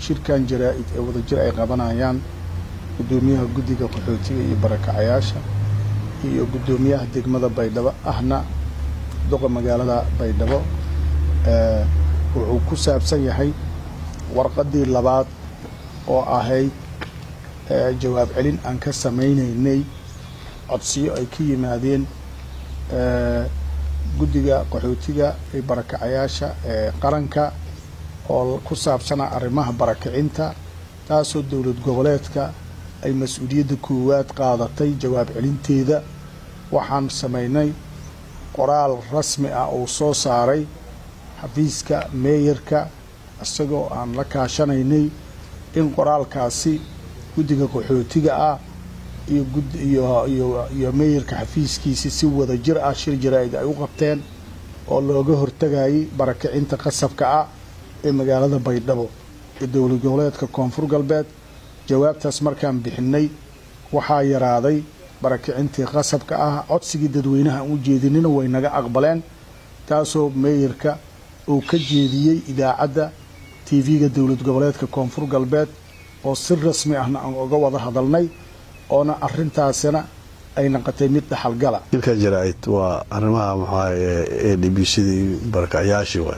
shirkan jaraa-id ee wadajir ay qabanayaan guddoomiyaha guddiga qaxootiga iyo barakacayaasha iyo guddoomiyaha degmada baydhabo ahna duqa magaalada baydhabo wuxuu ku saabsan yahay warqaddii labaad oo ahayd jawaab celin aan ka samaynaynay codsiyo ay ka yimaadeen guddiga qaxootiga iyo barakacayaasha ee qaranka oo ku saabsanaa arrimaha barakacinta taasoo dowlad goboleedka ay mas-uuliyadda koowaad qaadatay jawaab celinteeda waxaan samaynay qoraal rasmi ah uu soo saaray xafiiska meeyarka isagoo aan la kaashanaynay in qoraalkaasi guddiga qaxootiga ah iyo meeyarka xafiiskiisi si wada jir ah shir jaraa-id ay u qabteen oo looga hortagayay barakacinta qasabka ah ee magaalada baydhabo ee dowlad goboleedka koonfur galbeed jawaabtaas markaan bixinay waxaa yaraaday barakicintii qasabka ah codsigii dadweynaha aan u jeedinina way naga aqbaleen taasoo meeyarka uu ka jeediyey idaacadda tv-ga dowlad goboleedka koonfur galbeed oo si rasmi ahna aan uga wada hadalnay oona arintaasina ay naqotay mid dhaxalgala shirka jaraa-id waa arrimaha maxaa ee d b cdii barakacyaashii waay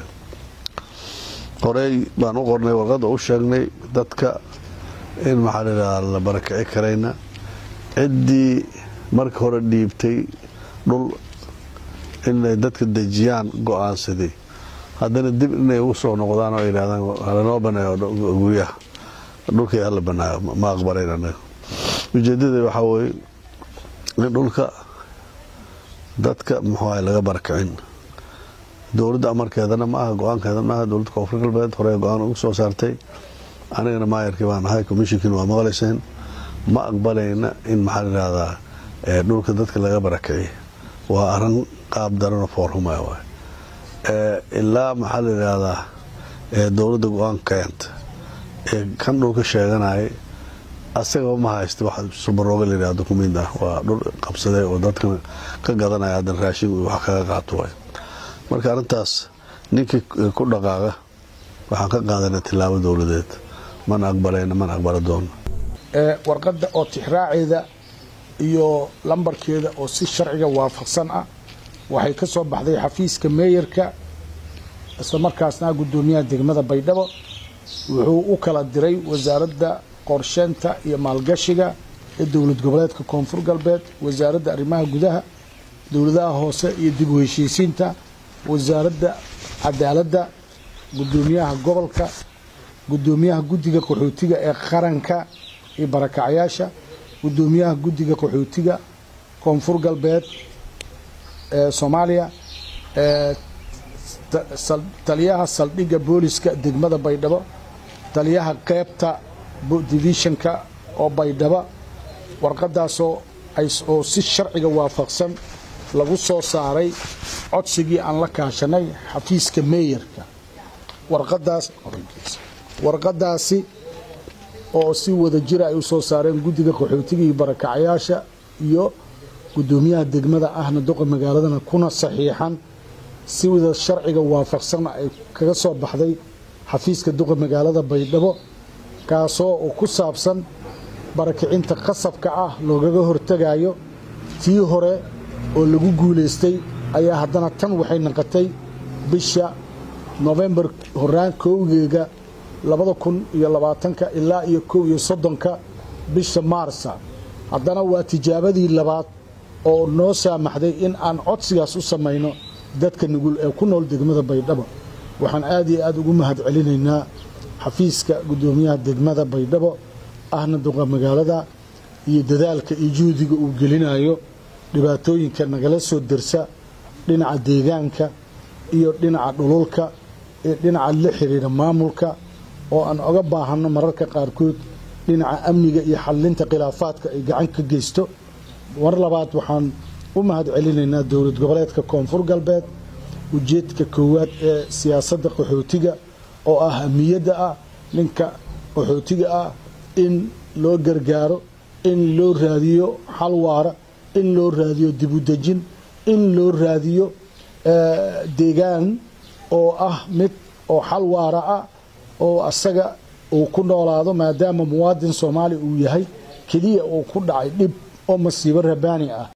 horey baan u qornay warqadda u sheegnay dadka in maxaa layidhahdaa la barakici karayna ciddii marka hore dhiibtay dhul inay dadka dejiyaan go-aansaday haddana dib inay ugu soo noqdaan oo yidhahdaan halanoo baneeyo guryaha dhulkii hala banaayo ma aqbalayn anaga ujeedada waxaa weye in dhulka dadka muxuuaha laga barakicin dowladda amarkeedana ma aha go-aankeedana maaha dowladda koonfur galbeed hore go-aan ugu soo saartay anigana maayarkii baan ahay commishinkiina waa maqlayseen ma aqbalayna in maxaa layidhahdaa dhulka dadka laga barakiciy waa arin qaab darano foorhumaya waay ilaa maxaa layidhahdaa dowladda go-aan keenta ee kan dhulka sheeganayay asagaba ma haysta wax subarooga layidhaha dukumiint ah waa dhul qabsaday oo dadkan ka gadanaya haddana raashin wax kaga qaato waay marka arrintaas ninkii ku dhaqaaqa waxaan ka qaadanay tilaabo dowladeed mana aqbalayna mana aqbala doono warqadda oo tixraaceeda iyo lambarkeeda oo si sharciga waafaqsan ah waxay ka soo baxday xafiiska meeyarka isla markaasna guddoomiyaha degmada baydhabo wuxuu u kala diray wasaaradda qorsheynta iyo maalgashiga ee dowlad goboleedka koonfur galbeed wasaaradda arrimaha gudaha dowladaha hoose iyo dib u heshiisiinta wasaaradda cadaaladda guddoomiyaha gobolka guddoomiyaha guddiga qaxootiga ee qaranka iyo barakacyaasha guddoomiyaha guddiga qaxootiga koonfur galbeed ee soomaaliya taliyaha saldhigga booliska degmada baydhabo taliyaha qeybta divishanka oo baydhabo warqadaasoo oo si sharciga waafaqsan lagu soo saaray codsigii aan la kaashanay xafiiska meeyarka warqadaas warqadaasi oo si wada jira ay u soo saareen guddiga qaxootiga iyo barakacyaasha iyo guddoomiyaha degmada ahna duqa magaaladana kuna saxiixan si wada sharciga waafaqsan ay kaga soo baxday xafiiska duqa magaalada baydhabo kaasoo uu ku saabsan barakicinta qasabka ah loogaga hortegayo tii hore oo lagu guulaystay ayaa haddana tan waxay naqotay bisha nofembar horaan kowgeega labada kun iyo labaatanka ilaa iyo kow iyo soddonka bisha maarsa haddana waa tijaabadii labaad oo noo saamaxday in aan codsigaas u samayno dadka nugul ee ku nool degmada baydhabo waxaan aad iyo aad ugu mahad celinaynaa xafiiska guddoomiyaha degmada baydhabo ahna duqa magaalada iyo dadaalka iyo juhdiga uu gelinayo dhibaatooyinka nagala soo dersa dhinaca deegaanka iyo dhinaca dhululka ee dhinaca la xiriira maamulka oo aan oga baahanno mararka qaarkood dhinaca amniga iyo xallinta khilaafaadka ay gacan ka geysto mar labaad waxaan u mahad celinaynaa dowlad goboleedka koonfur galbeed ujeedka koowaad ee siyaasadda qaxootiga oo ah hamiyadda ah ninka qaxootiga ah in loo gargaaro in loo raadiyo xal waara in loo raadiyo dibudejin in loo raadiyo deegaan oo ah mid oo xal waara ah oo asaga uu ku noolaado maadaama muwaadin soomaali uu yahay keliya uu ku dhacay dhib oo masiibo rabaani ah